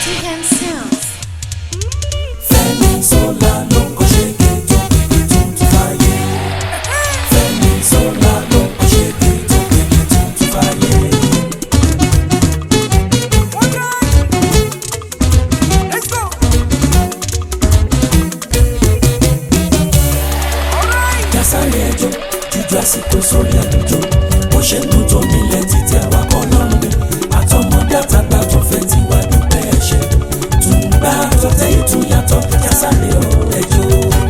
TM Sounds. Fẹ́mi Ṣọlá ló kọ́ ṣẹ́gi tó gbẹ̀gẹ̀ tó ń tún fàyè. Fẹ́mi Ṣọlá ló kọ́ ṣẹ́gi tó gbẹ̀gẹ̀ tó ń tún fàyè. Kásáré ẹjọ́ jújú àsìkò sórí àlùjọ. Bó ṣe ń dùn tó nílẹ̀ títí àwakọ̀ lọ́rùn mi. Àtọmọdé àtàgbà tó fẹ́ ti wá dúpẹ́ ẹ̀ṣẹ̀. Tùǹgbà tọ́tẹ̀ ìtúyàtọ̀ kásáré ò ẹjọ́.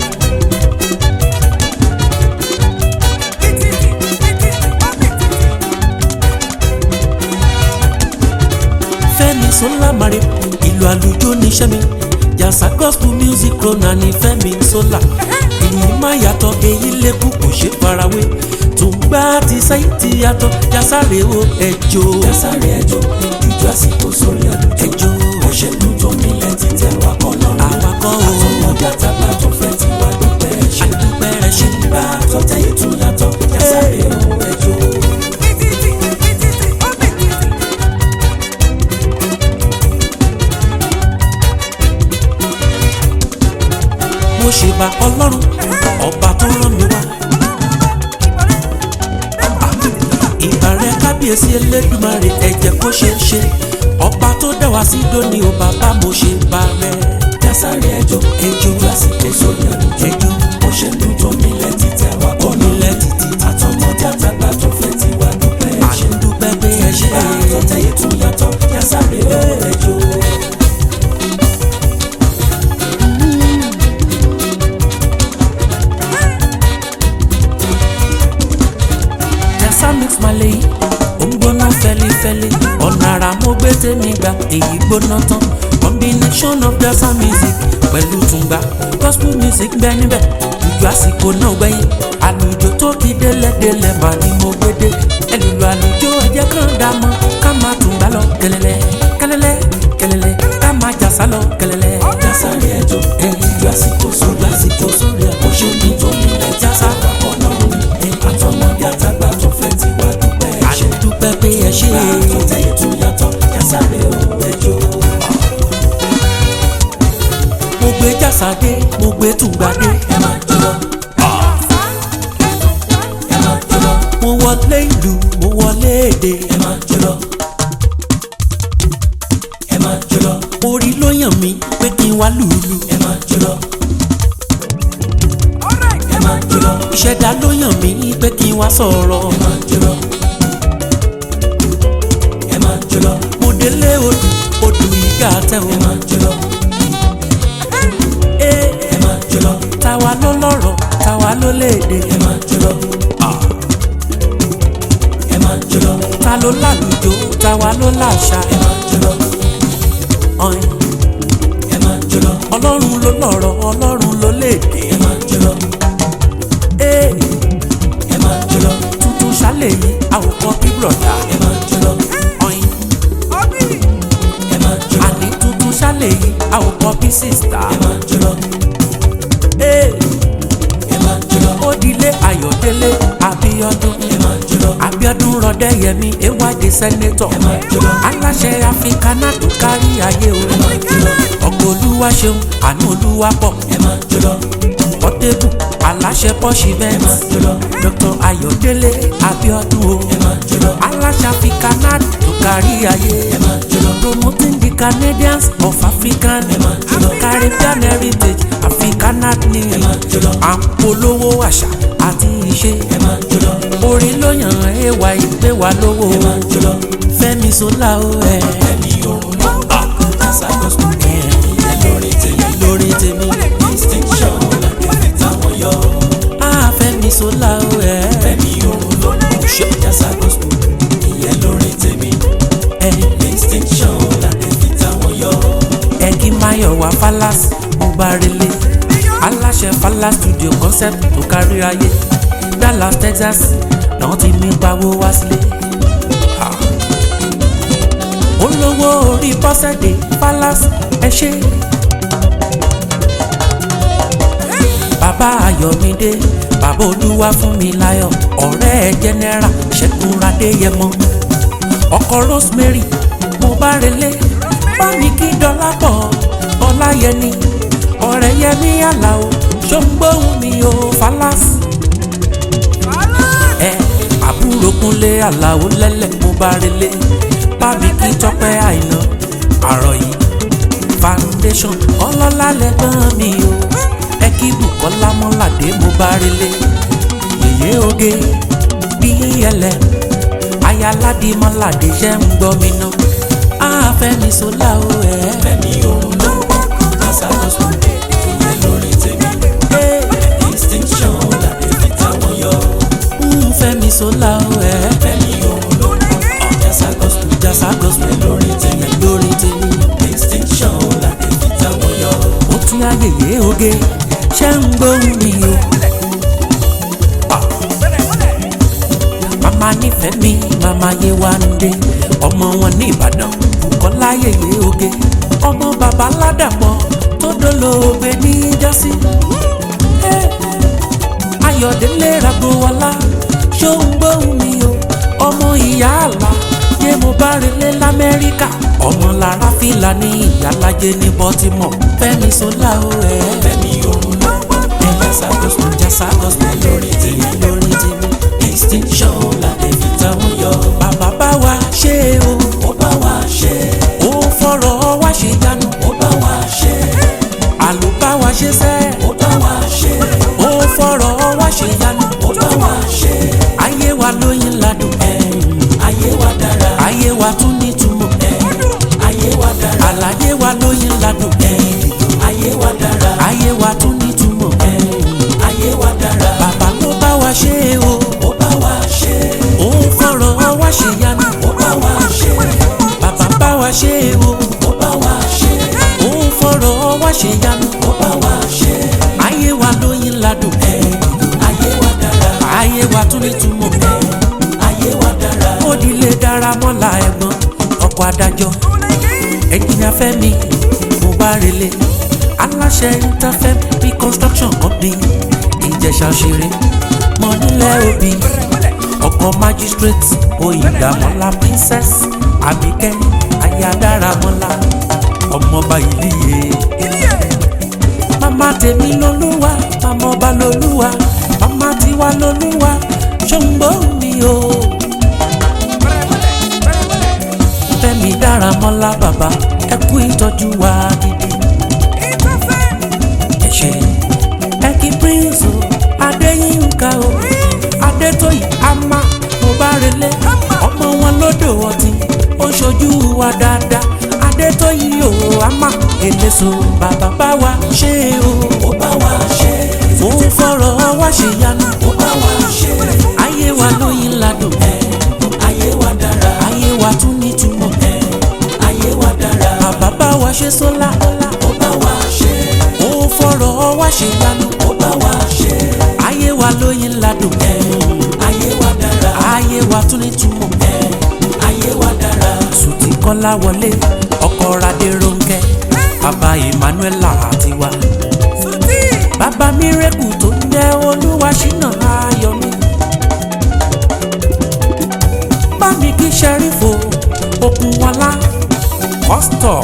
Fẹ́mi Ṣọlá mare ìlú àlùjọ níṣẹ́ mi jàsà gospel music crooner ní Fẹ́mi Ṣọlá ìlú má yàtọ̀ èyí lẹ́kùn kò ṣe farawé tùǹgbà ti sẹ́yìn ti yàtọ̀ jàsàrè o ẹjọ́. jàsàrè ẹjọ́ jújú àsìkò sórí àlùjọ ẹjọ́ òṣèlú tó nílẹ̀ ti tẹ̀ wá kọ́ lọ́rùn Àwakọ̀ o. àtọmọdé àtàgbà tó fẹ́ ti wá dúpẹ́ ẹ̀ṣẹ̀ àdúpẹ́ rẹ̀ ṣe tùǹgbà tọ́tẹ̀ ìtúyàtọ̀ jàsàrè o ẹjọ́. mo ṣe bá ọlọ́run ọba tó rán mi wá. ìgbà rẹ kábíyèsí elédùmarè ẹ̀jẹ̀ kó ṣe é ṣe ọba tó dá wá sí dóní o bàbá mo ṣe bá rẹ. jàsàrè ẹjọ́ ẹjọ́ àsìkò sórí àlùjọ ẹjọ́ òṣèlú tó nílẹ̀ ti tẹ̀ wá kọ́ lọ́rùn nílẹ̀ títí àtọmọdé àtàgbà tó fẹ́ ti wá dúpẹ́ ẹ̀ṣẹ̀. àdúpẹ́ pé ẹ ṣe bá a tó tẹ̀yẹ tún yàtọ̀ yásáré ẹjọ́. jasa mix malay ó ń gbóná fẹlifẹli ọ̀nà àrà mo gbé tèmi gbà èyí gbóná tán combination of jasa music pẹ̀lú tùǹgbà gospel music bẹ́ẹ̀ níbẹ̀ ìjọ àsìkò náà gbẹ̀yìn àlùjọ tó ti délẹ̀délẹ̀ mà ni mo gbé dé ẹlùlù àlùjọ ẹ̀jẹ̀ kan dá mọ́ ká máa tùǹgbà lọ kẹlẹ́lẹ́ kẹlẹ́lẹ́ kẹlẹ́lẹ́ ká máa jàsá lọ kẹlẹ́lẹ́ yásáré ẹjọ́ ìjọ àsìkò sórí àsìkò sórí àkóso ní tó nílẹ̀ jásá wàkọ̀ lọ́rùn ni àtọmọdé àtàgbà tó fẹ́ ti wá dúpẹ́ ẹ̀ṣẹ̀. àdúpẹ́ pé ẹ ṣe bá a tó tẹ̀yẹ tún yàtọ̀ yásáré ẹjọ́. mo gbé jàsá dé mo gbé tùǹgbà dé. ẹ máa jọlọ. ẹ máa jọlọ. mo wọlé ìlú mo wọlé èdè ẹ máa jọlọ. ẹ máa jọlọ. orí ló yàn mí pé kí n wá lùlù ẹ máa jọlọ. ẹ máa jọlọ. ìṣẹ̀dá ló yàn mí pé kí n wá sọ̀rọ̀ ẹ máa jọlọ. ẹ máa jọlọ. mo délé odù odù ìgà tẹ̀ ẹ o máa jọlọ. ee ẹ máa jọlọ. táwa ló lọ́rọ̀ táwa ló léde ẹ máa jọlọ. ẹ máa jọlọ. ta ló lálùjọ táwa ló láṣà ẹ máa jọlọ. ọ̀hìn. ẹ máa jọlọ. ọlọ́run ló lọ́rọ̀ ọlọ́run ló léde ẹ máa jọlọ. ee ẹ máa jọlọ. tuntun ṣálẹ̀ yìí àwòkọ́ bí bùrọ̀dá ẹ máa jọlọ. ọ̀hìn. ẹ máa jọlọ. àní tuntun ṣálẹ̀ yìí àwòkọ́ bí sísítà ẹ máa jọlọ. ee ẹ máa jọlọ. ó dilé ayọ̀délé abíọ́dún ẹ máa jọlọ. abíọ́dún rọdẹ́yẹmí ewádìí sẹ́nétọ̀ ẹ máa jọlọ. aláṣẹ áfíríkánà tó kárí ayé o ẹ máa jọlọ. ọkọ olúwa ṣeun àánú olúwa pọ̀ ẹ máa jọlọ. pọ́tébù aláṣẹ pọ́ṣì ẹ bẹ́ẹ̀ máa jọlọ. dr ayọ̀délé abíọ́dún o ẹ máa jọlọ. aláṣẹ áfíríkánà tó kárí ayé ẹ máa jọlọ. promoting the canadians of african ẹ máa jọlọ. caribbean heritage africana ni ẹ máa jọlọ. à ń polówó àṣà àti ìṣe ẹ máa jọlọ. orí ló yàn ẹwà ìgbé wa lówó ẹ máa jọlọ. Fẹ́mi Ṣọlá o ẹ ẹ̀mí òrùn ló ń bá jásá gospel ìyẹn lórí tèmi. lórí tèmi distinction làkẹ́fẹ́ táwọn yọ. á Fẹ́mi Ṣọlá o ẹ ẹ̀mí òrùn ló ń bá jásá gospel ìyẹn lórí tèmi. ẹ distinction làkẹ́fẹ́ táwọn yọ. ẹ kí Máyọ̀wá Fallas mo bá relé aláṣẹ Fallas studio concept tó kárí ayé Dallas Texas náà ti mí pawó wá sílé. Ha. olówó orí bọ́sẹ̀dé Fallas ẹ ṣe. bàbá Ayọ̀mídé bàbá olúwa fún mi láyọ̀ ọ̀rẹ́ ẹ̀ jẹ́nẹ́rà ṣẹ́gun adéyẹmọ ọkọ rosemary mo bá relé bá mi kí dọ́là dọ́lápọ̀ ọláyẹni ọ̀rẹ́ yẹmi àlàó ṣóńgbóhùn mi ò falasi ẹ àbúrò kúnlé àlàó lẹ́lẹ̀ mo bá relé bábí kí tọpẹ́ àìná àrọ̀ yìí foundation ọlọ́lá lẹ́gbọ́n mi o ẹ kí bùkọ́lá mọ́ládé mo bá relé yèyé oge bí ẹlẹ ayáládé mọ́ládé ṣẹ́ ń gbọ́ mi ná àfẹ́mi sọlá o ẹ̀ Fẹ́mi òun ló kásálọ́sọ ìyẹn lórí tèmi distinction làdé fi táwọn yọ. fẹ́mi sọlá o ẹ̀ Fẹ́mi òun ló jásá gospel jásá gospel lórí tèmi lórí tèmi. distinction làdé fi táwọn yọ. ó tún ayẹyẹ oge ṣé ń gbóhùn mi o. màmá nífẹ̀ẹ́ mi màmá yé wa ń dé ọmọ wọn ní ìbàdàn Bùkọ́lá yẹyẹ oge ọmọ bàbá ládàpọ̀ tó dolóògbé ní jásí. ayọ̀délé ragbowọlá ṣó ń gbóhùn mi o ọmọ ìyá àlá yé mo bá relé lamẹ́ríkà ọmọ lára fìlà ní ìyálàjẹ ní baltimore fẹ́mi sọlá o ẹ̀ Fẹ́mi òun ló jásá gospel jásá gospel lórí tèmi lórí tèmi distinction làdé fi táwọn yọ. bàbá bá wa ṣe o ó bá wa ṣe ó fọ̀rọ̀ wá ṣe jánu ó bá wa ṣe àlò bá wa ṣe sẹ́ ó bá wa ṣe ó fọ̀rọ̀ wá ṣe jánu ó bá wa ṣe ayé wa lóyin ladùn ayé wa dára ayé wa tún nítumọ̀ ayé wa dára àlàyé wa lóyin ladùn ayé wa dára ayé wa tún nítumọ̀ ayé wa dára bàbá ló bá wa ṣe o ó bá wa ṣe ó fọ̀rọ̀ wá ṣe yanu ó bá wa ṣe bàbá bá wa ṣe o ó bá wa ṣe ó fọ̀rọ̀ wá ṣe yanu ó bá wa ṣe ayé wa lóyin ladùn ayé wa dára ayé wa tún nítumọ̀ ayé wa dára ó dilé dára mọ́la ẹ̀gbọ́n ọkọ̀ adájọ́ ẹ̀jìnà fẹ́mi mo bá relé aláṣẹ interfem reconstruction company ìjẹ̀ṣà ṣeré mọ nílẹ̀ òbí ọkọ̀ magistrate oyindamola princess abike ayadaramọ́lá ọmọọba ìlíye mama tèmi lolúwa mama ọba lolúwa mama tiwa lolúwa ṣòǹgbò mi o. fẹ́mi dára mọ́lá bàbá ẹ kú ìtọ́jú wa gidi. ẹ ṣe ẹ kí prince o adéyínká o adétóyè ama mo bá relé ọmọ wọn lódò ọtí ó ṣojú wa dáadáa adétóyè o ama eléso bàbá bá wa ṣe o ó bá wa ṣe ó fọ̀rọ̀ wá ṣe yanu ó bá wa ṣe ayé wa lóyin ladùn ayé wa dára ayé wa tún nítumọ̀ ayé wa dára bàbá bá wa ṣe sólà ó bá wa ṣe ó fọ̀rọ̀ wá ṣe yanu ó bá wa ṣe ayé wa lóyin ladùn ayé wa dára ayé wa tún nítumọ̀ ayé wa dára sùtì kọ́lá wọlé ọkọ radé ronkẹ́ bàbá emmanuela àtiwá bàbá mírèkù tó ń jẹ́ olúwa ṣínà ayọ̀ mi. bámi kí sẹ́rífò okùn wọlá kọ́sítọ̀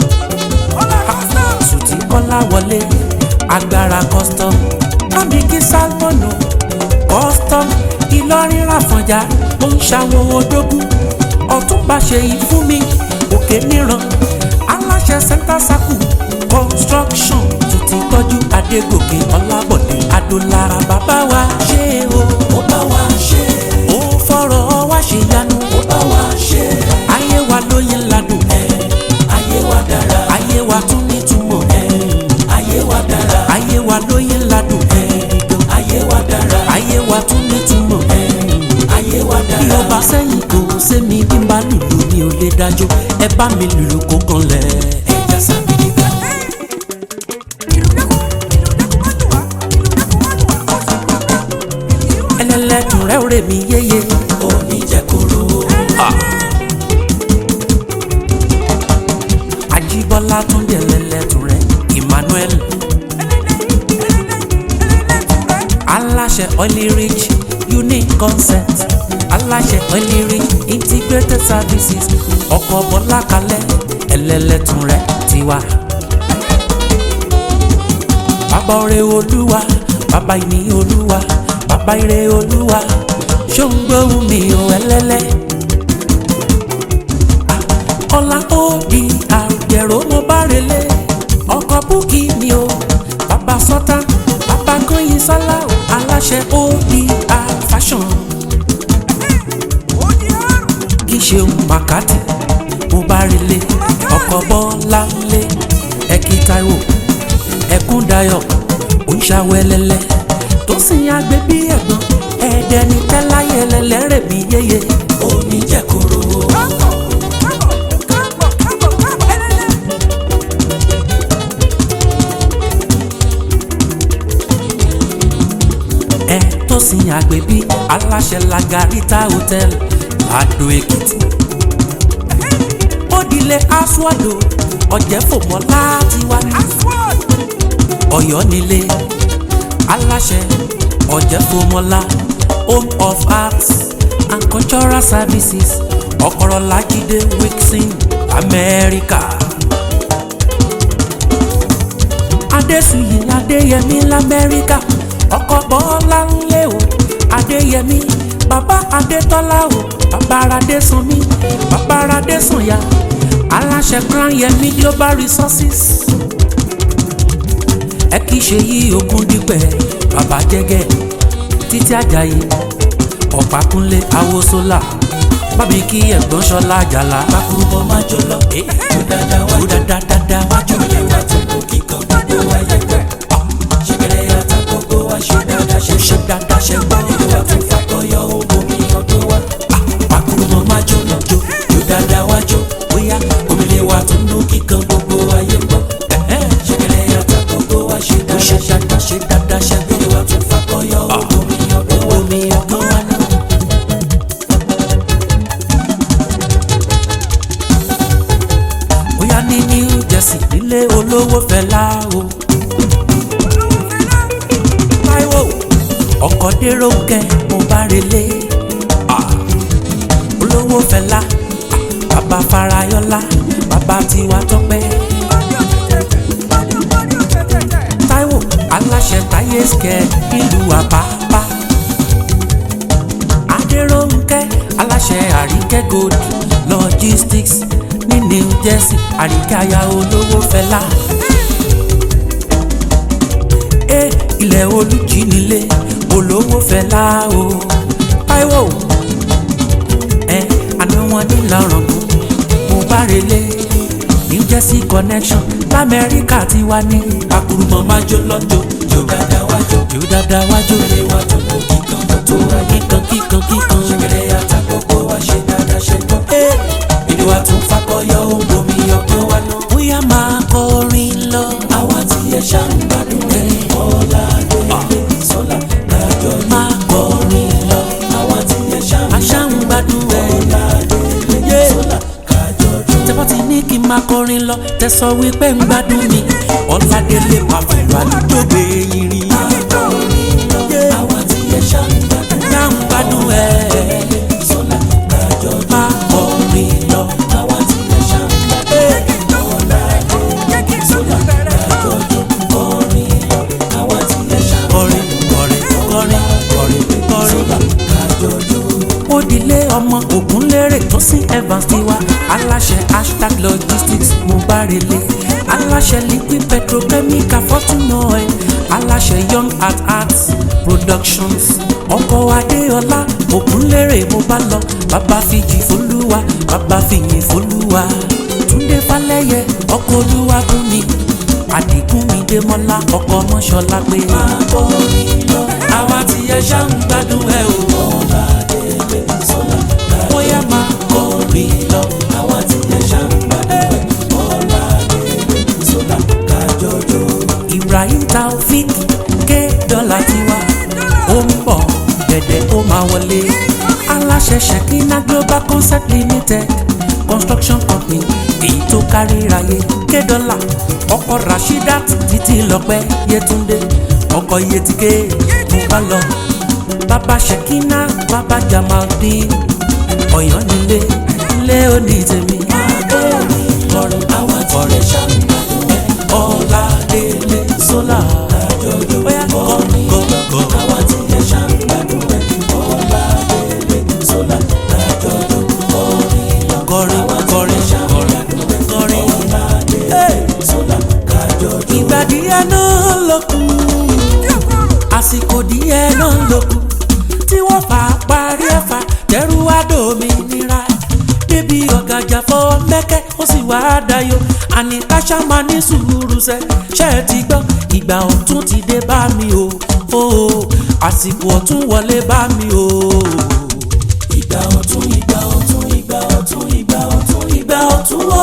sùtì kọ́lá wọlé agbára custom bámi kí sálmọ̀nù custom ìlọrin ràfọ̀njá ó ń ṣàwọn odógún ọ̀túnba ṣe yìí fún mi òkè níran aláṣẹ center circle construction tó ti tọ́jú adégòkè ọlábọ̀dé adólára bàbá wa ṣe o ó bá wa ṣe ó fọ̀rọ̀ wá ṣe yanu ó bá wa ṣe ayé wa lóyin ladùn ayé wa dára ayé wa tún nítumọ̀ ayé wa dára ayé wa lóyin ladùn ayé wa dára ayé wa tún nítumọ̀ ayé wa bí dára ọba sẹ́yìn kò sẹ́mi bí n bá lùlù mi ò lè dájọ́ ẹ bá mi lùlù kó kan lẹ̀. ẹja sábìlìkà ẹlẹ́lẹ́dùn rẹ̀ rè mí yéye. oníjẹkuru Ajíbọ́lá tún dé ẹlẹ́lẹ́dùn rẹ̀ Emmanuel. aláṣẹ oily rich unique concept aláṣẹ oily rich integrated services ọkọ̀ bọ́lá kalẹ̀ lẹ́lẹ́tún rẹ̀ ti wá. bàbá ọrẹ olúwa bàbá ìní olúwa bàbá ire olúwa ṣó ń gbóhùn mi ò ẹlẹ́lẹ́. ọlá ó di àrùjẹ̀rọ mo bá relé ọkọ̀ búkì mi o bàbá sọ́tà bàbá kọ́yìn sálá o aláṣẹ ó di fashion kì í ṣe màkàtì mo bá relé ọkọ̀ bọ́lá lé ẹ̀kí táíwò ẹ̀kún dayọ̀ òǹṣàwẹ̀lẹ̀lẹ̀ tó sì ń agbè bí ẹ̀gbọ́n ẹ̀ẹ́dẹ́ ní tẹ́láyé lẹ́lẹ́rẹ̀ bí yéye oníjẹ̀koro. ẹ tó sì ń agbè bí aláṣẹ lagarita hotel lado èkìtì òdìlé aswado ọ̀jẹ̀ fòmọ́ láti wá ní ọ̀yọ́ nílé aláṣẹ ọ̀jẹ̀fọ́mọlá home of arts and cultural services ọ̀kọ̀rọ̀lájídé wilson amẹ́ríkà. adésùyí adéyẹmí lamẹ́ríkà ọkọ̀ bọ́lá ńlẹ̀ o adéyẹmí bàbá adétọ́lá o bàbá adésànmí bàbá adésànyà aláṣẹ crown yẹmí global resources ẹ kì í ṣe yí ogún dípẹ́ bàbá jẹ́gẹ́ títí ajayi ọ̀pákúnlé awosólà bábí kí ẹ̀gbọ́n ṣọlá àjàlá. Bákúrúbọ̀ máa jọ lọ. Jó dáadáa wá ó dáadáa dáadáa wájú ilé wa tó kó kíkan gbogbo wa yẹ pẹ́. Ṣèkèrè yàtọ̀ gbogbo wa ṣe dáadáa ṣe ṣe dáadáa ṣe gbọ́. Ilé wa tó fakọyọ omi ọdún wa. Bákúrúbọ̀ máa jọ lọ jó. Jó dáadáa wá jó. Bóyá omílé wa tó nú kíkan gbogbo wa yẹ gbọ́. Ṣèkèrè yàtọ̀ gbogbo wa ṣe dáadáa ṣe dáadáa ṣe gbọ́. Ilé wa tó fakọyọ omi ọdún wa. omi ọgbọ́n wa náà. bóyá ní new jersey nílé olówó fẹlá o. Táíwò ọkọ̀ dérò kẹ́ mo bá relé. Ah, olówó fẹlá ah, bàbá farayọlá bàbá tiwa tọpẹ́. Táíwò aláṣẹ táyé skẹ nílùú àbábá. Adéròǹkẹ́ aláṣẹ àríkẹ́ gold logistics ní New Jersey àríkẹ́ aya olówó fẹlá. ẹ ilẹ̀ olùjì nílé olówó fẹlá o Táíwò ẹ àná wọn ní lọ́rọ̀gùn mo bá relé New Jersey connection lamẹ́ríkà ti wá ní. Bákúrúbọ̀ máa jọ lọ jó. Jó dáadáa wá jó. jù dáadáa wájú Ilé wa tó kó kíkan gbogbo wa yẹ kíkan kíkan kíkan. Ṣèkèrè yàtọ̀ gbogbo wa ṣe dáadáa ṣe gbọ́. Ilé wa tún fakọyọ omi ọgbọ́n wa náà. bóyá máa kọrin lọ. Àwa tí ẹ ṣàǹgbádùn ẹ̀ ọ̀la délé sọ́la dájọ́ máa kọrin lọ. Àwa tí ẹ ṣàǹgbádùn aṣáǹgbádùn ẹ̀. ọ̀la délé sọ́la kájọ jó. tẹ́fọ́ ti ní kí n máa kọrin lọ tẹ sọ wípé ń gbádùn mi ọ̀làdélé pàfẹ́lú àlùjọ gbé yín rí. Àwa tí ẹ ṣàǹgbádùn aṣáǹgbádùn ẹ̀. sọ́la kájọ jó. máa kọrin lọ. Àwa tí ẹ ṣàǹgbádùn ọ̀la délé sọ́la kájọ jó. Kọrin lọ. Àwa tí ẹ kọrin kọrin kọrin kọrin kọrin. ṣàǹgbádùn kájọ jó. ó dilé ọmọ ògúnlérè tó sí evans tiwa aláṣẹ hashtag logistics mo bá relé aláṣẹ liquid petrochemical fortune oil aláṣẹ young at arts productions ọkọ adéọlá ògúnlérè mo bá lọ bàbá fìjì fọlúwa bàbá fìyìn fọlúwa túndé falẹyẹ ọkọ olúwa bùn mi àdìgún mi démọlá ọkọ mọṣọlá pé máa kọrin lọ àwa tí ẹ ṣá ń gbádùn ẹ o bóyá máa kọrin lọ. Àwa tí ẹ ṣàǹgbádùn ọ̀la délé sọ́la kájọ jó. Ibrahim Taofik ké dọ́là tiwa ó ń bọ̀ dẹ̀dẹ̀ ó máa wọlé aláṣẹ Shekina Global Concept Limited construction company èyí tó kárí ráyé ké dọ́là ọkọ̀ Rashidat títí lọ́pẹ́ Yétúndé ọkọ̀ Yétíké mo bá lọ bàbá Shekina bàbá Jamaldeen Ọ̀yọ́ nílé ilé òní tèmi. Kọrin àwa wá dayọ̀ àní káṣá máa ní sùúrù sẹ́ ṣe é ti gbọ́ ìgbà ọ̀tún ti dé bá mi o o àsìkò ọ̀tún wọlé bá mi o. ìgbà ọ̀tún ìgbà ọ̀tún ìgbà ọ̀tún ìgbà ọ̀tún ìgbà ọ̀tún o.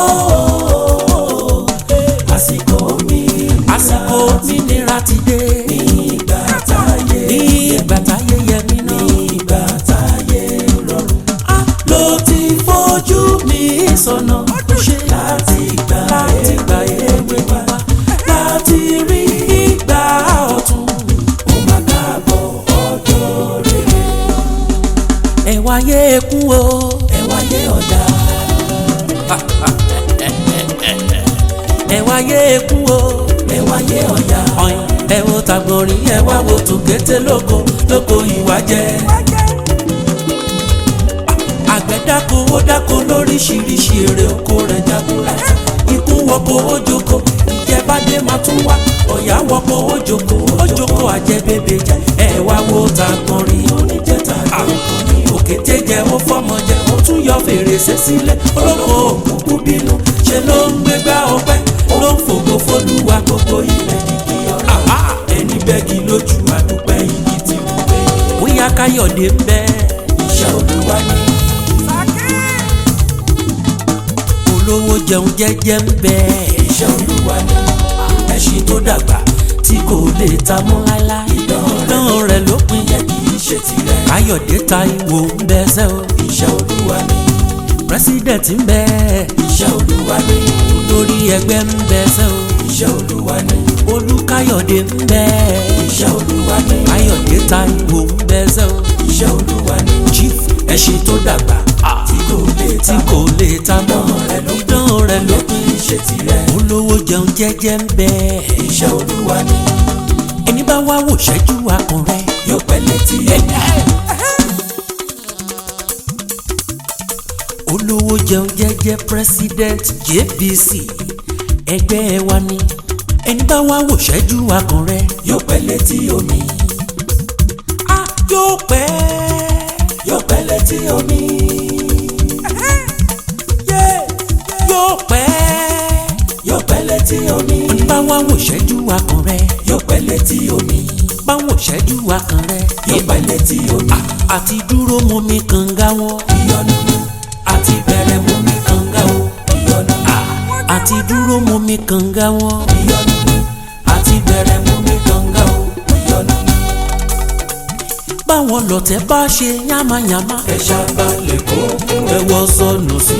àsìkò mi àsìkò òmìnira ti dé ní ìgbà táyé ní ìgbà táyé yẹ mí ní náà. ìgbà táyé rọrùn. ló ti fojú mi sọnà ṣe láti ìgbà láti gbà èwe wá láti rí ìgbà ọ̀tún. ó máa káàbọ̀ ọjọ́ rere. ẹ wáyé ekú o ẹ wáyé ọ̀dà ẹ wáyé ekú o ẹ wáyé ọ̀yà. ọ̀yìn ẹ wo tàgbọ̀nrín ẹ wá wo tòkété lóko lóko ìwà jẹ. àgbẹ̀ dáko ó dáko lóríṣiríṣi èrè oko rẹ̀ jagunlajà ikú wọkọ̀ ó jókòó ìjẹbádé máa tún wá ọ̀yà wọkọ̀ ó jókòó ó jókòó àjẹbébé jẹ ẹ wá wo tàgbọ̀nrín oníjẹta àrùkọ ní òkété jẹ ó fọmọ jẹ ó tún yọ fèrèsé sílẹ̀ olóko òkùnkùn bínú ṣe ló ń gbégbá ọpẹ́ ló ń fògo fólúwa gbogbo ilẹ̀ kí ọ̀rọ̀ ẹni bẹ́gi lójú àdúpẹ́ igi ti wù pé bóyá káyọ̀dé ń bẹ iṣẹ́ olúwa ni olówó jẹun jẹ́jẹ́ ń bẹ iṣẹ́ olúwa ni ẹṣin tó dàgbà tí kò lè ta mọ́ láíláí ìdán rẹ̀ ló pin yẹ kì í ṣe tirẹ̀ káyọ̀dé Táíwò ń bẹ sẹ́ o iṣẹ́ olúwa ni pírẹsidẹ̀ntì ń bẹ iṣẹ́ olúwa ni lórí ẹgbẹ́ ń bẹ sẹ́ o iṣẹ́ olúwa ni olúkáyọ̀dé ń bẹ iṣẹ́ olúwa ni káyọ̀dé Táíwò ń bẹ sẹ́ o iṣẹ́ olúwa ni chief ẹṣin tó dàgbà tí kò lè tí ta kò lè ta mọ́ rẹ̀ ló ìdán rẹ̀ ló yẹ kì í ṣe tirẹ̀ olówó jẹun jẹ́jẹ́ ń bẹ iṣẹ́ olúwa ni ẹni bá wá wò ṣẹ́jú akàn rẹ̀ yóò pẹ́ létí ẹ̀yà olówó jẹun jẹ́jẹ́ president JVC ẹgbẹ́ wa ni ẹni bá wá wò ṣẹ́jú akàn rẹ̀ yóò pẹ́ létí omi a yóò pẹ́ yóò pẹ́ létí omi yóò pẹ́ yóò pẹ́ létí omi ẹni bá wá wò ṣẹ́jú akàn rẹ̀ yóò pẹ́ létí omi bá wò ṣẹ́jú akàn rẹ̀ yóò pẹ́ létí omi àti dúró mú mi kànga wọn ìyọnu àti bẹ̀rẹ̀ mú mi kànga o ìyọnu àti dúró mú mi kànga wọn ìyọnu àti bẹ̀rẹ̀ mú mi kànga o. ìyọnu báwọn lọ̀tẹ̀ bá ṣe yánmayànmá ẹ ṣàbàlẹ̀ kó ẹ wọ sọnù sí.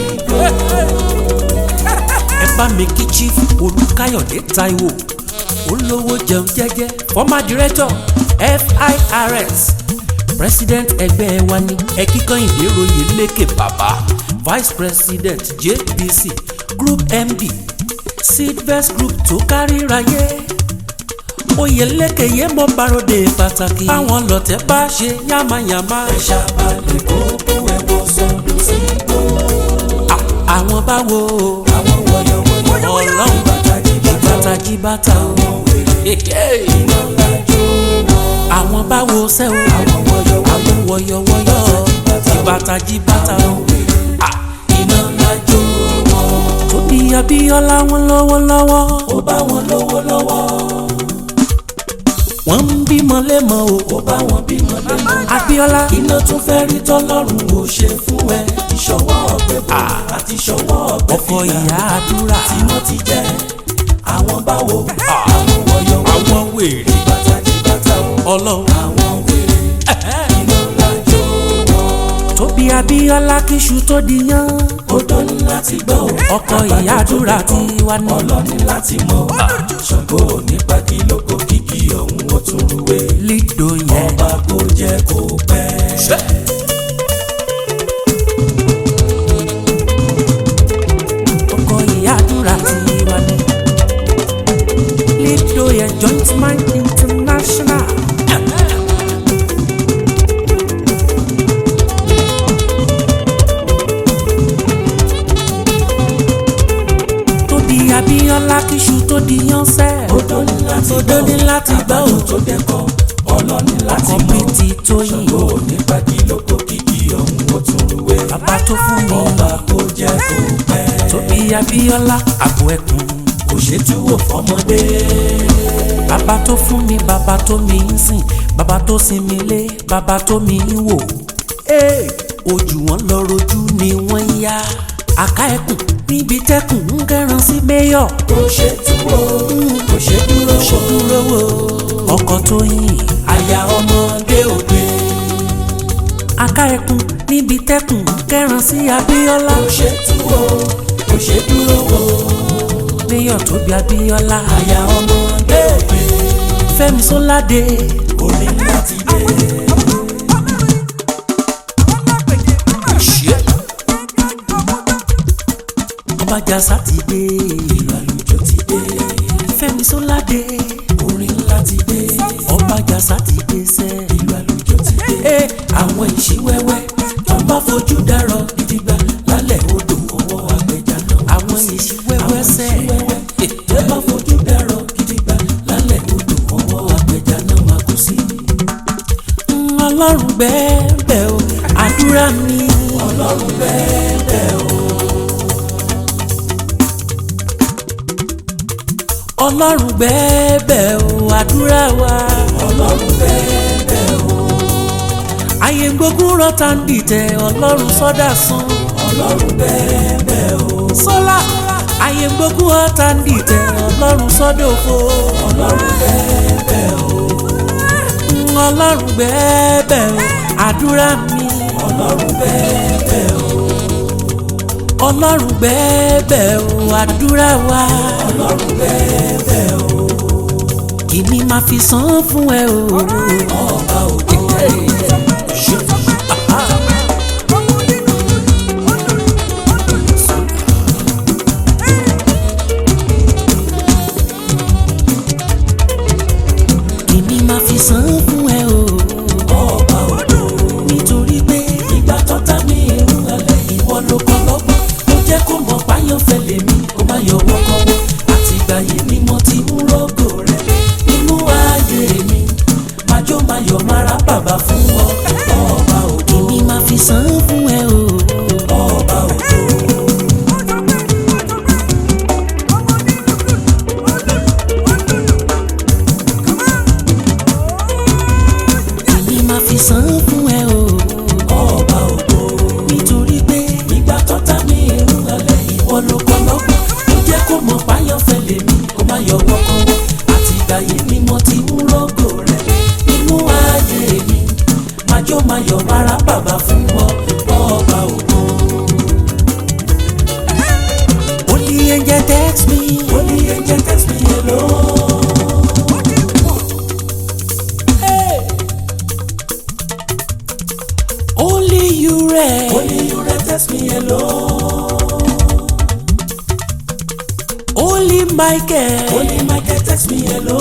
ẹ bá mi kí chief olùkáyọ̀dé Táíwò olówó jẹun jẹ́jẹ́ former director FIRS president ẹgbẹ́ wa ní ẹ̀kíkan ìdéròyè lékè bàbá vice president JBC group MD Seedvest group tó káríráyé oyè lékèyé mọ́ báròdè pàtàkì báwọn lọ̀tẹ̀ bá ṣe yánmayànmá ẹ ṣàbàlẹ̀ kó ẹ wọ sọnù sí gbó àwọn báwo àwọn wọ̀yọ̀wọ̀yọ̀ ọlọ́run bàtàjì bàtà bàtà jí bàtà o. iná ńlá jó wọn àwọn báwo sẹ́ o àwọn wọ̀yọ̀wọ̀yọ̀ àwọn wọ̀yọ̀wọ̀yọ̀ ìbàtà jí bàtà o. Ah, iná ńlá jó wọn Tóbi Abíọ́lá wọn lọ́wọ́lọ́wọ́ ó bá wọn lówó lọ́wọ́ wọ́n ń bímọ lẹ́mọ o. ó bá wọn bímọ lẹ́mọ́ Abíọ́lá iná tún fẹ́ rí tọ́lọ́run ò ṣe fún ẹ ìṣọwọ́ ọ̀gbẹ́ bò àti ìṣọwọ́ ọ̀gbẹ́ ọkọ ìyá àdúrà tí wọ́n ti jẹ́ àwọn báwo àwọn wọ̀yọ̀wọ̀yọ̀ àwọn wèrè bàtà jí bàtà o ọlọ́run. àwọn wèrè iná ńlá jó wọn Tóbi Abíọ́lá kíṣu tó di yán odò ní láti gbọ́ o ọkọ ìyá àdúrà ti wá ní. ọlọ́ni láti mọ̀ ṣàngó nípa kí lóko kíkì ọ̀hún ó tún rúwé lídò yẹn. ọba kò jẹ́ kó pẹ́. ọkọ ìyá àdúrà ti wá ní. lídò yẹn joint mind international. Tóbi Abíọ́lá kíṣu tó di yán sẹ́. odò ní láti Odò ní láti gbọ́ àgbàdo o. tó dẹ́kọ̀ ọlọ́ni láti ọkọ mọ̀ bíi ti tóyìn ṣògo nípa kí lóko kìkì ọ̀hún ó tún rúwé bàbá tó fún mi ọba kò jẹ́ kó pẹ́ tóbi abíọ́lá àbò ẹkùn kò ṣe túwò fọmọdé bàbá tó fún mi bàbá tó mi ń sìn bàbá tó sin mi lé bàbá tó mi ń wò Ee, ojú wọn lọ rojú ni wọ́n ń yá àká ẹkùn níbi tẹkùn ń kẹran sí mẹyọ kò ṣe túwò kò ṣe dúró ṣe dúró wò ọkọ tó yìn àyà ọmọdé òde àká ẹkùn níbi tẹkùn ń kẹran sí abíọ́lá kò ṣe túwò kò ṣe dúró wò mẹyọ tóbi abíọ́lá àyà ọmọdé òde fẹ́mi sọládé orin láti dé ọbàjà sátidé ìlú àlùjọ ti dé fẹ́mi sọládé orin láti dé ọbàjà sátidé sẹ. ìlú àlùjọ ti dé àwọn ìṣíwẹ́wẹ́ tó bá fojú dárọ̀ gidigba lálẹ́ odò ọwọ́ apẹja náà àwọn èsì wẹ́wẹ́ sẹ́ ìṣíwẹ́wẹ́ tó bá fojú dárọ̀ gidigba lálẹ́ odò ọwọ́ apẹja náà máa kú sí ọlọ́run bẹ́ẹ̀ o àdúrà mi ọlọ́run bẹ́ẹ̀ bẹ́ẹ̀ o ọlọ́run bẹ́ẹ̀ o àdúrà wa ọlọ́run bẹ́ẹ̀ bẹ́ẹ̀ o ayé gbógun rọ́ta ń dìtẹ̀ ọlọ́run sọ́dà san ọlọ́run bẹ́ẹ̀ bẹ́ẹ̀ o sọ́lá ayé gbógun rọ́ta ń dìtẹ̀ ọlọ́run sọ́dà òfo ọlọ́run bẹ́ẹ̀ bẹ́ẹ̀ o ọlọ́run bẹ́ẹ̀ o àdúrà mi ọlọ́run bẹ́ẹ̀ bẹ́ẹ̀ o ọlọ́run bẹ́ẹ̀ o àdúrà wa ọlọ́run bẹ́ẹ̀ bẹ́ẹ̀ o kìíní máa fi san fún ẹ o. ọba òde kìíní máa fi san fún ẹ o. ọba òde nítorí pé ìgbà tọ́ta ní irú ẹlẹ́ ìwọ ló kọ́ lọ́gbọ́n ó jẹ́ kó mọ̀ páyọ̀ fẹ́lẹ̀ mi kó má yọ wọ́kọ́wọ́ àtìgbà yìí ni mo ti ń rògò rẹ̀ nínú ayé mi májó máyọ̀ mára bàbá fún ọ ọba òde kìíní máa fi san fún ẹ o. ọba òde kìíní máa fi san fún ẹ o. ọba òde nítorí pé ìgbà tọ́ta ní irú ẹlẹ́ ìwọ ló kọ́ lọ́gbọ́n ó jẹ́ kó mọ̀ páyọ̀ fẹ́lẹ̀ mi kó má yọ wọ́kọ́wọ́ àtìgbà yìí ni mo ti ń rògò rẹ̀ nínú ayé mi májó máyọ̀ mára bàbá fún ọ ọba òde. only angel text me. Only angel text me hello. only you rẹ. Only you can text me hello. only michael. Only Michael text me hello.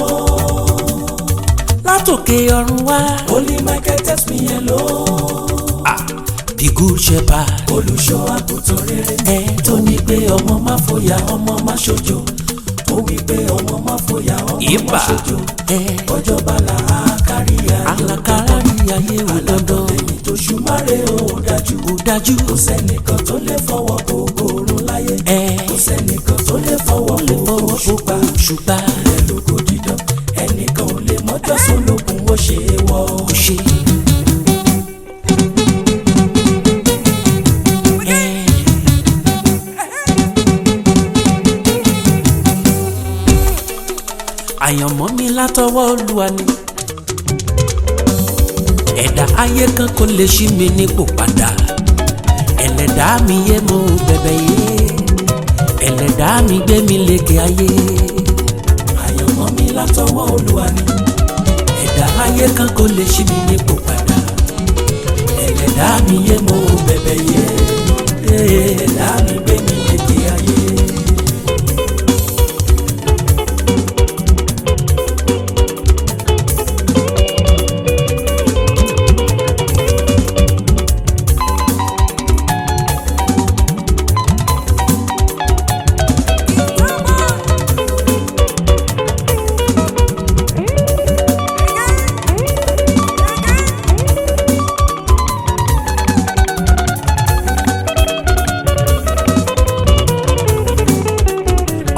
látòkè ọ̀run wá. Only Michael text me hello. the good shepherd. Olùṣọ́ àgùntàn rere ẹ tó ní pé ọmọ má fòyà ọmọ má ṣojo. Ó wí pé ọmọ má fòyà ọmọ má Ìbà. ṣojo. ẹ Ọjọ́ bala àkárí ayọ̀. alakara ní ayé wò dandan. Lẹ́yìn tó ṣùmárè ó dájú. kò dájú. Kò sẹ́nìkan tó lè fọwọ́ gbogbo oorun láyé. ẹ Kò sẹ́nìkan tó lè fọwọ́ lè gbogbo fọwọ́ òṣùpá. gbogbo ṣùgbọ́n Ilẹ̀ lóko dídán ẹnìkan ò lè mọ́jọ́ sólókun ó ṣe é wọ́. kò ṣe. ẹ àyànmọ́ mi látọwọ́ olúwa ni ẹ̀dá ayé kan kò lè ṣí mi nípò padà ẹlẹ́dàá mi yé mo bẹ̀bẹ̀ yé ẹlẹ́dàá mi gbé mi lékè ayé Àyànmọ́ mi látọwọ́ Olúwa ni ẹ̀dá ayé kan kò lè ṣí mi nípò padà ẹlẹ́dàá mi yé mo bẹ̀bẹ̀ yé ẹlẹ́dàá mi gbé mi lékè ayé.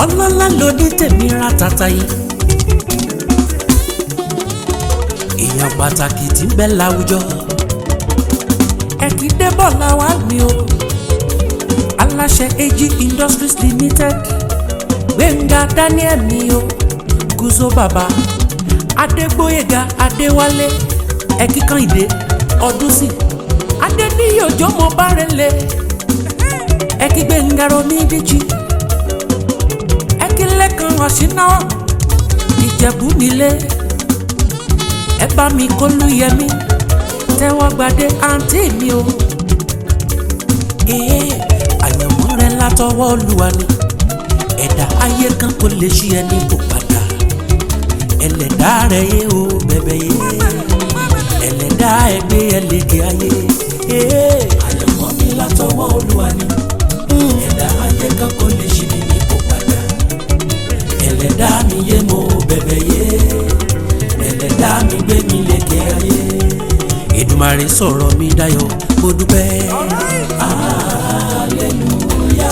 ọlọ́lá ló ní tèmi ra tata yìí. èèyàn pàtàkì tí ń bẹ láwùjọ ẹ̀kí débọ̀ làwa mi o aláṣẹ AG Industries Limited Gbẹ̀ngà Daniel mi o Gúzó bàbá Adégbóyèga Adéwálé ẹ̀kí kan ìdè Ọdúnsìn Adéníyì òjò mo bá rẹ̀ lé ẹ̀kí Gbẹ̀ngà Romídìjì ẹ̀kí Lẹ́kan Ọ̀ṣínáwó Ìjẹ̀bú nílé ẹ bá mi kólú yẹmí tẹ́wọ́ gbadé àǹtí mi o. ee àyànmọ́ rẹ látọwọ́ Olúwa ni ẹ̀dá ayé kan kò lè ṣí ẹni kò padà ẹlẹ́dá rẹ yé o bẹ̀bẹ̀ yé ẹlẹ́dá ẹgbẹ́ ẹlẹ́gẹ̀ ayé. ee àyànmọ́ mi látọwọ́ Olúwa ni ẹ̀dá ayé kan kò lè ṣí ẹni kò padà ẹlẹ́dá mi yé mo bẹ̀bẹ̀ yé ẹlẹ́dá mi gbé mi lékè ayé. Èdùmàrè sọ̀rọ̀ mi dayọ̀ mo dúpẹ́. aleluya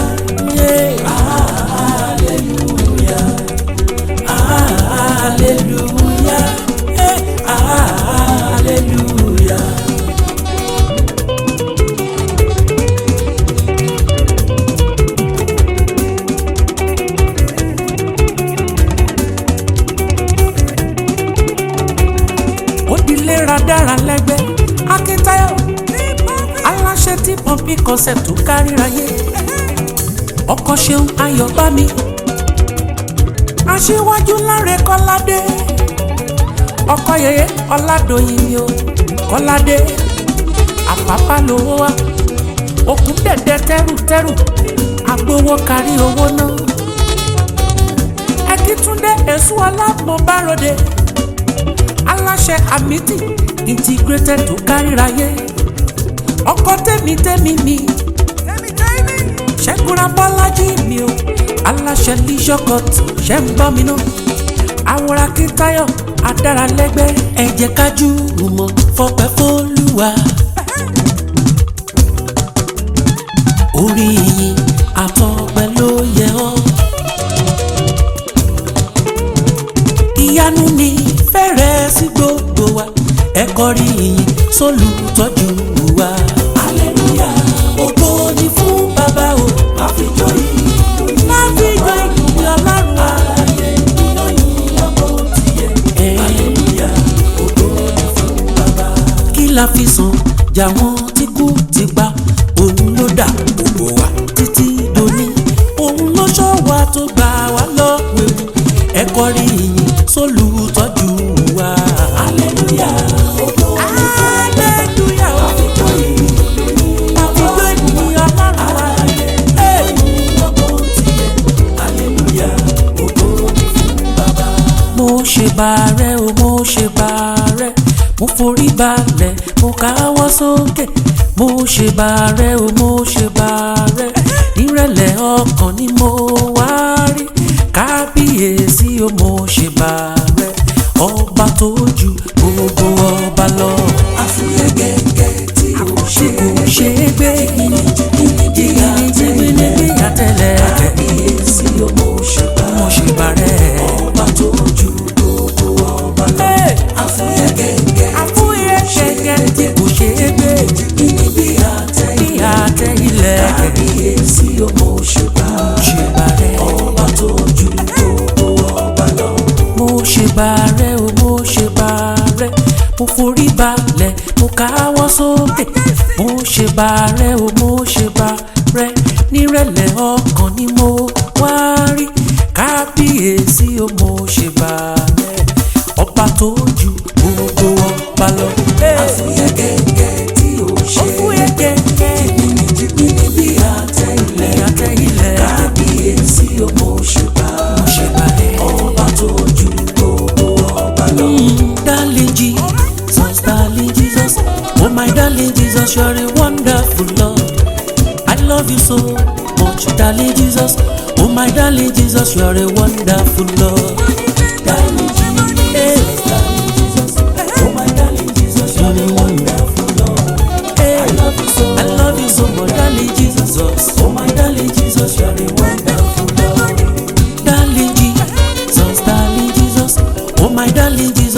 aleluya aleluya aleluya. ó dilé radara lẹ́gbẹ́ akíntayọ̀ aláṣẹ tí pọ́ǹpì concept tó káríráyé ọkọ̀ ṣeun ayọ̀ bá mi aṣíwájú láre kọ́ládé ọkọ̀ yẹyẹ ọ̀làdọ̀yìn mi o kọ́ládé àpápá lówó wa òkun dẹ̀dẹ̀ tẹ́rùtẹ́rù agbowó kárí owó náà ẹkítúndé èso alámọ̀báròde aláṣẹ amity integrated tó káríráyé ọkọ tèmi tèmi mi ṣẹ́gun bọ́lájí mi o aláṣẹ leisure ṣẹ́ ń gbọ́ mi náà àwòrán akíntayọ̀ adáralẹ́gbẹ́ ẹ jẹ́ ká jùmọ̀ fọpẹ́ fÓlúwa orí yìí àtọpẹ́ ló yẹ ọ́ ìyanu ni fẹ́rẹ̀ sí gbogbo wa ẹ kọrí ìyìn sólùtọ́jú wa. aleluya ògo ni fún bàbá o má fi jọ ìlú má fi jọ ìlú ọlọ́run. ààyè ìyọ̀ yìí ọmọ tiẹ̀. aleluya ògo ni fún bàbá. kí la fi san jà wọ́n tí kú ti pa òun ló dà gbogbo wa títí dòní òun ló ṣọ́ wa tó gbà wá lọ́wọ́ ewu ẹ kọrí ìyìn sólùtọ́jú wa. aleluya ògo ni fún aleluya àfijọ́ yìí àfijọ́ yìí ọlọ́run wa. Hey! aleluya ògo ni fún bàbá. mo ṣe bàárẹ̀ o mo ṣe bàárẹ̀ mo forí balẹ̀ mo káwọ́ sókè mo ṣe bàárẹ̀ o mo ṣe bàárẹ̀ nírẹ̀lẹ̀ ọkàn ni mo wá rí kábíyèsí o mo ṣe bàárẹ̀ ọba tó ju gbogbo ọba lọ. àfúyẹ́ gẹ́gẹ́ tí o ṣe kò ṣe é gbé jìnnìjìnnì bí àtẹlẹ. kábíyèsí o mo ṣe bàárẹ̀ mo ṣe bàárẹ̀ ọba tó ju gbogbo ọba lọ. àfúyẹ́ gẹ́gẹ́ àfúyẹ́ gẹ́gẹ́ tí kò ṣe é gbé jìnnì bí àtẹ bí àtẹ ilẹ̀. kábíyèsí o mo ṣe bàárẹ̀ ọba tó ju gbogbo ọba lọ. mo ṣe bàárẹ̀ o mo ṣe bàárẹ̀ mo forí balẹ̀ mo káwọ́ sókè mo ṣe bàárẹ̀ o mo ṣe bàárẹ̀ nírẹ̀lẹ̀ ọkàn ni mo wá rí kábíyèsí o mo ṣe bàárẹ̀ ọba tó ju gbogbo ọba lọ. àfúyẹ́ gẹ́gẹ́ tí o ṣe àfúyẹ́ gẹ́gẹ́ jìnnìjìnnì bí àtẹ ilẹ̀ àtẹ ilẹ̀ kábíyèsí o mo ṣe bàárẹ̀ mo ṣe bàárẹ̀ ọba tó ju gbogbo ọba lọ. darling Jesus darling Jesus oh my darling Jesus you're a wonderful Lord. I love you so much, darling Jesus. Oh my darling Jesus, you're a wonderful Lord. Darling Jesus, darling Jesus. Oh my darling Jesus, you're a wonderful Lord. I love you so, I love you so much, darling Jesus. Oh my darling Jesus, you're a wonderful Lord.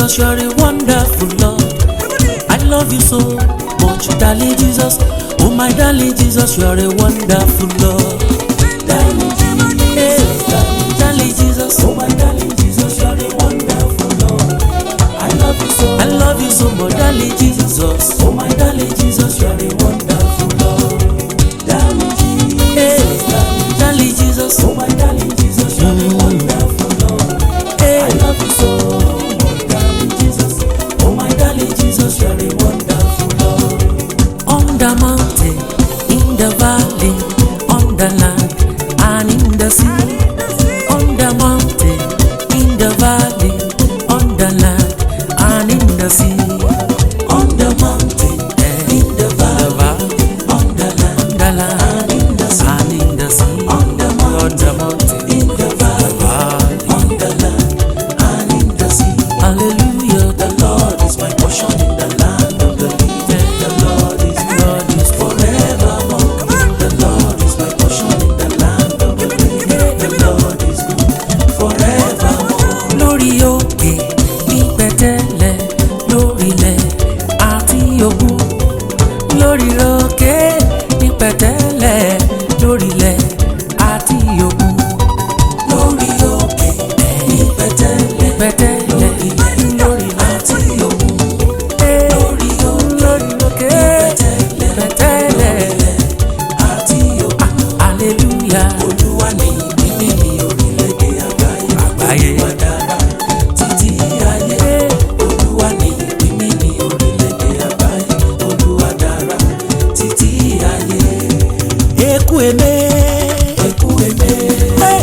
Jesus, you're a wonderful Lord. I love you so much, darling Jesus. Oh my darling Jesus, you're a wonderful Lord. Darling Jesus, darling Jesus, oh my darling Jesus, you're a wonderful Lord. I love you so, I love you so much, darling Jesus. Oh my darling Jesus, you're a wonderful Lord. Darling Jesus, darling Jesus, oh my darling Jesus, you're a wonderful Lord. I love you so much, darling Jesus. Oh my darling Jesus, you're a wonderful Lord. On the mountain, in the valley, on the land, and in the sea. On the mountain, in the valley, on the land, and in the sea. On the mountain, in the valley, on the land, the land, and in the sea. And in the sea. On the mountain, in the valley, on the land, and in the sea. Hallelujah, the Lord is my portion in the land of the living. The Lord is Lord is forevermore. The Lord is my portion in the land of the living. The Lord is good forevermore. Lórí òkè ní pẹ̀tẹ́lẹ̀ lórílẹ̀ àti òkun. Lórí òkè ní pẹ̀tẹ́lẹ̀ lórílẹ̀ àti òkun lórí òkè ní pẹ̀tẹ́lẹ̀ pẹ̀tẹ́lẹ̀ lórí àti òkun lórí lórí òkè pẹ̀tẹ́lẹ̀ àti òkun hallelujah olúwa ní mímí ní orílẹ̀-èdè àgbáyé àgbáyé wà dára títí ayé olúwa ní mímí ní orílẹ̀-èdè àgbáyé olúwa dára títí ayé. eku eme eku eme. Hey!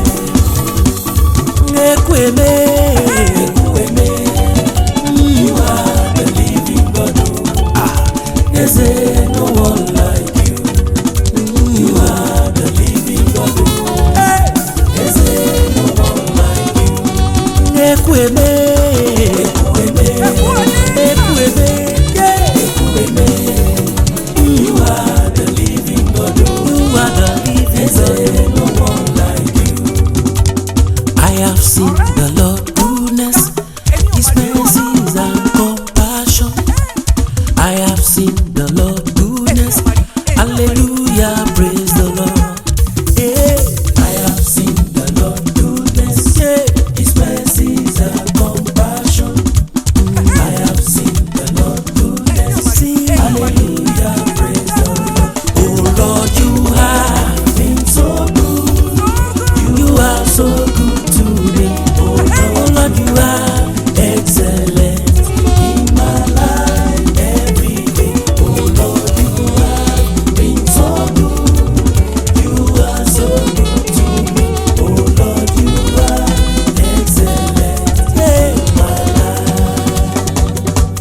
Ekweme. Ekweme. You are the living God. Ah, there's no one like you. You are the living God. Hey, there's no one like you. Ekweme. Ekweme. Ekweme. Yeah. Ekweme. You are the living God. You are the living God. There's no one like you. I have seen the Lord goodness, His mercies and compassion. I have seen the Lord goodness, Hallelujah, praise the Lord. Yeah. I have seen the Lord goodness, yeah. His mercies and compassion. I have seen the Lord goodness, Hallelujah, praise the Lord. Oh Lord, you have been so good. You are so good to me. Oh Lord, you are excellent in my life every day. Oh Lord, you have been so good. You are so good to me. Oh Lord, you are excellent in my life.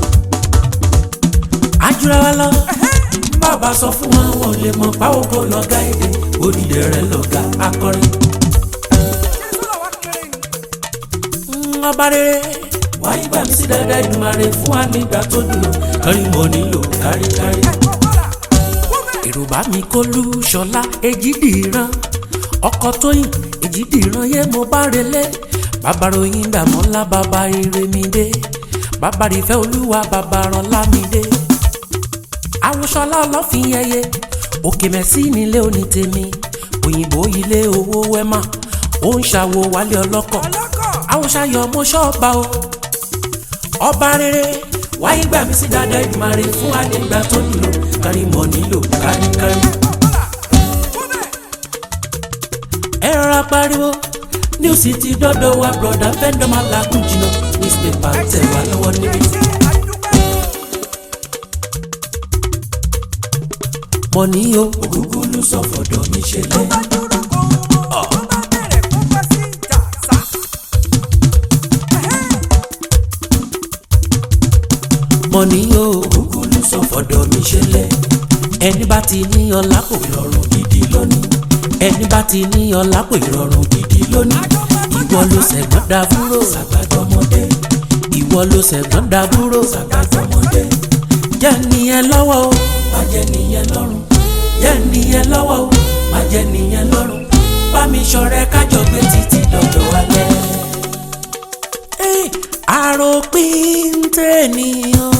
Ajura wa lọ bàbá sọ fún wọn wọn ò lè mọ báwo kò lọ́gá èdè òdìdẹ rẹ lọ́gá akọrin. Mm, ọba rere wáyé gbà mí sí dáadáa ìdùnmarè fún wa nígbà tó dùn kárí mo nílò káríkárí. Yorùbá mi kó lu ṣọlá èjìdìran ọkọ tóyìn èjìdìran yé mo bá relé bàbá ròyìn dàmọ́lá bàbá ire mi dé bàbá rìfẹ́ olúwa bàbá rọlá mi dé àwòṣọlá ọlọ́fin ẹyẹ òkè mẹ́sì nílé òní tèmi òyìnbó ilé owó wẹ́mà ó ń ṣàwo wálé ọlọ́kọ̀ àwòṣàyọ̀ mo ṣọ́ọ̀bà o ọba rere wáyé gbà mí sí dáadáa ìdùmarè fún àdégbà tó nílò kárí mọ̀ nílò káríkárí. ẹ rọra pariwo news ti dọ́dọ̀ wa broda fẹ́ndọ́ máa làágùn jìnnà newspaper tẹ̀ wá lọ́wọ́ níbí. mọ̀ ní o ògúngún ló sọ fọ̀dọ̀ mi ṣe lẹ́. mọ̀ ní o ògúngún ló sọ fọ̀dọ̀ mi ṣe lẹ́. ẹni bá ti ní ọlá kò ìrọ̀rùn gidi lónìí. ẹni bá ti ní ọlá kò ìrọ̀rùn gidi lónìí. ìwọ ló ṣẹ̀gbọ́n dàbúrò sàgbàjọmọdé. ìwọ ló ṣẹ̀gbọ́n dàbúrò sàgbàjọmọdé. jẹ́ nìyẹn lọ́wọ́ o má jẹ́ nìyẹn lọ́rùn jẹ́ nìyẹn lọ́wọ́ o má jẹ́ nìyẹn lọ́rùn bá mi ṣọ̀rẹ́ kájọ gbé títí dọ̀dọ̀ alẹ́. àròpin tènìyàn.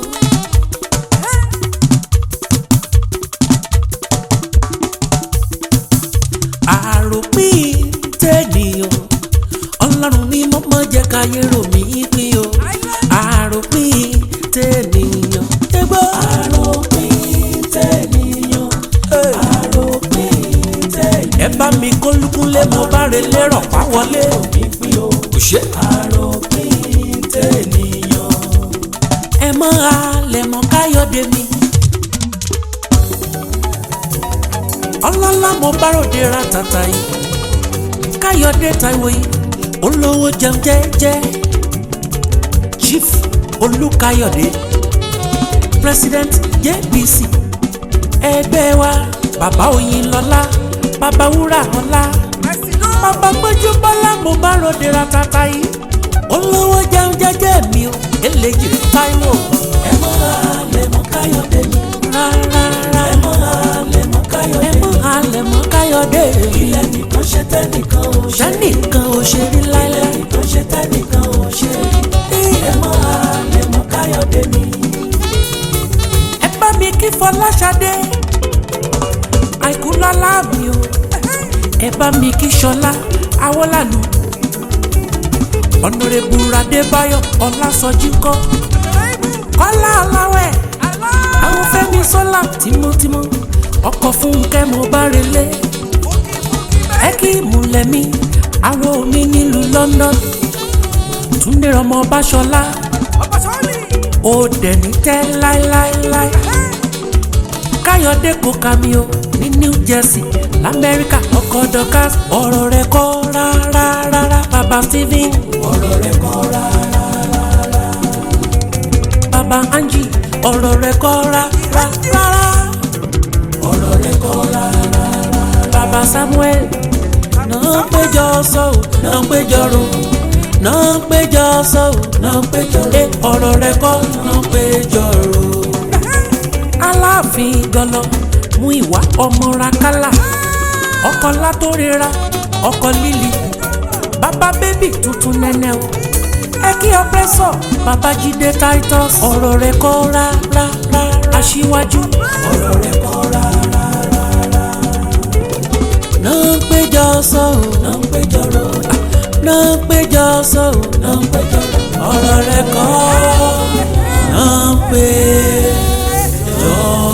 àròpin tènìyàn ọlọ́run mi mọ́ mọ́ jẹ́ káyé rò mí pín o àròpin tènìyàn. ẹgbọ́ àròpin tènìyàn àròpin tènìyàn. ẹ bá mi kólúkúnlé mo bá relé rọ̀ pa wọlé. kò ṣe àròpin tènìyàn. ẹ mọ alẹ́ mọ káyọ̀dé mi. ọlọ́lá mo bá ròde ra tàtà yìí káyọ̀dé táíwò yìí olówó jẹun jẹ́jẹ́ chief olùkáyọ̀dé president jbc ẹgbẹ́ wa bàbá oyinlọ́lá bàbá wúrà ọlá bàbá gbójú bọ́lá mo bá ròde ra tàtà yìí olówó jẹun jẹ́jẹ́ mi o eléjì táíwò ẹ mọ́ alẹ́ mọ́ káyọ̀dé mi rárá ẹ mọ́ alẹ́ mọ́ káyọ̀dé ẹ mọ́ alẹ́ mọ́ káyọ̀dé ilẹ̀ nìkan ṣe tẹ́nìkan ò ṣe tẹ́nìkan ò ṣe rí láíláí ilẹ̀ nìkan ṣe tẹ́nìkan ò ṣe rí ẹ mọ́ alẹ́ mọ́ káyọ̀dé mi. ẹ bá mi kí fọláṣadé àìkú lọ́lá mi o ẹ bá mi kí ṣọlá awọ́lànà ọ̀nàrẹ́bù adébáyọ̀ ọlásọjí kọ́ kọ́lá aláwẹ̀ àwọn fẹ́mi sọ́lá tímọ́tímọ́ ọkọ̀ fúnkẹ́ mo bá relé ẹ kí ìmùlẹ̀ mi aró mi nílùú London túndé ọmọ báṣọlá ó dẹ̀ ní tẹ́ láéláéláé káyọ̀dé kò kà mí o ní New Jersey lamẹ́ríkà ọkọ̀ dọ́kàs ọ̀rọ̀ rẹ̀ kọ́ rárá rárá bàbá Stephen ọ̀rọ̀ rẹ̀ kọ́ rárá rárá bàbá Angie ọ̀rọ̀ rẹ̀ kọ́ rárá rárá ọ̀rọ̀ rẹ̀ kọ́ rárá rárá bàbá Samuel náà péjọ sọ́ọ̀ náà péjọ ro náà péjọ sọ́ọ̀ náà péjọ ro ọ̀rọ̀ rẹ̀ kọ́ náà péjọ ro aláàfin gọlọ mú ìwà ọmọ rakálà ọkọ látòrera ọkọ líli bàbá bébì tuntun nẹ́nẹ́ o ẹ kí ọpẹ́sọ bàbá jíde titus ọ̀rọ̀ rẹ̀ kọ́ rárá aṣíwájú ọ̀rọ̀ rẹ̀ kọ́ rárá náà ń péjọ sọ ò náà ń péjọ rò náà ń péjọ sọ ò náà ń péjọ rò ọ̀rọ̀ rẹ̀ kọ́ náà ń péjọ rò.